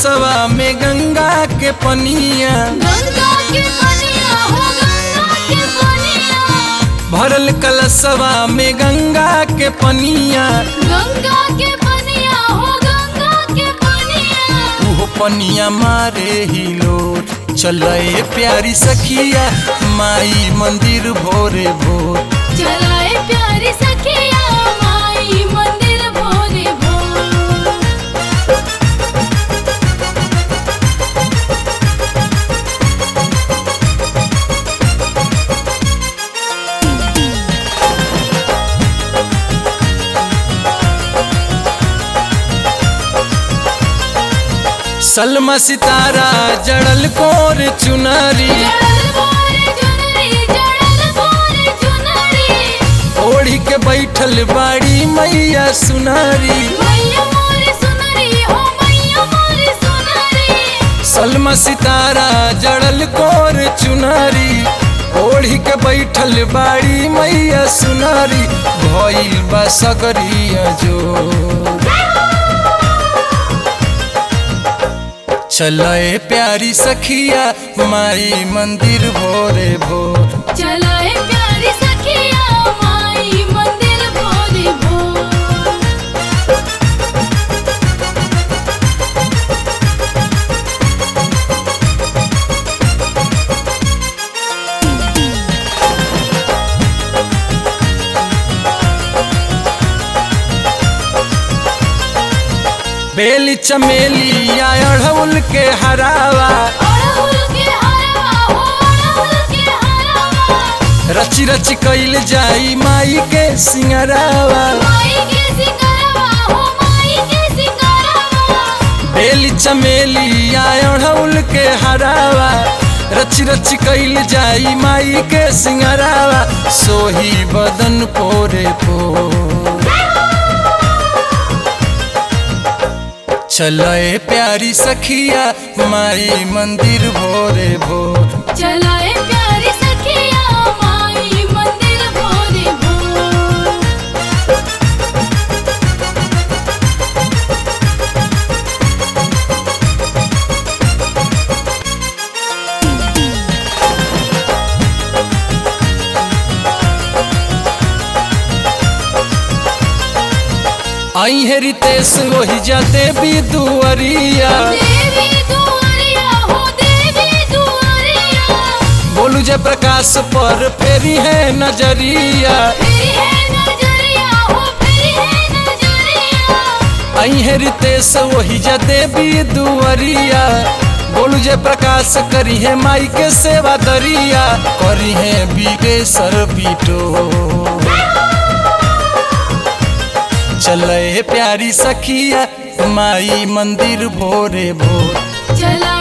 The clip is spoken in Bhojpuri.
कलशवा में गंगा के पनिया गंगा के पनिया हो गंगा के पनिया भरल कलशवा में गंगा के पनिया गंगा के पनिया हो गंगा के पनिया उहो पनिया मारे ही लोट चले प्यारी सखिया माई मंदिर भोरे भोर चलाए प्यारी सखिया माई मंदिर भोरे भोर सलमा सितारा जड़ल कोर चुनरी जड़ल भोरे चुनरी जड़ल भोरे चुनरी ओढ़ी के बैठल बाड़ी मैया सुनारी मैया मोरे सुनरी हो मैया मोरे सुनरी सलमा सितारा जड़ल कोर चुनरी ओढ़ी के बैठल बाड़ी मैया सुनारी भइल बा सगरिया जो चले प्यारी सखिया माई मंदिर भोरे भोर चलाए प्यारी सखिया माई मंदिर भोरे भोर बेली चमेली या अढ़उल के हरावा अड़हुल के हरवा हो अड़हुल के हरवा रची रची कैल जाई माई के सिंगरावा माई के सिंगरवा हो माई के सिंगरवा बेली चमेली या अढ़उल के हरावा रची रची कैल जाई माई के सिंगरावा सोही बदन पोरे पो चले प्यारी सखिया माई मंदिर भोरे भोर चलाए प्यारी सखिया माई मंदिर भोरे भोर आई है रितेश वही जाते भी दुअरिया देवी दुआरिया हो देवी दुआरिया बोलू जय प्रकाश पर फेरी है नजरिया फिर है नजरिया हो फिर है नजरिया आई है रितेश वही जाते भी दुअरिया बोलू जय प्रकाश करी है माई के सेवा दरिया करी है बीके सर बीटो चले प्यारी सखिया माई मंदिर भोरे भोर चला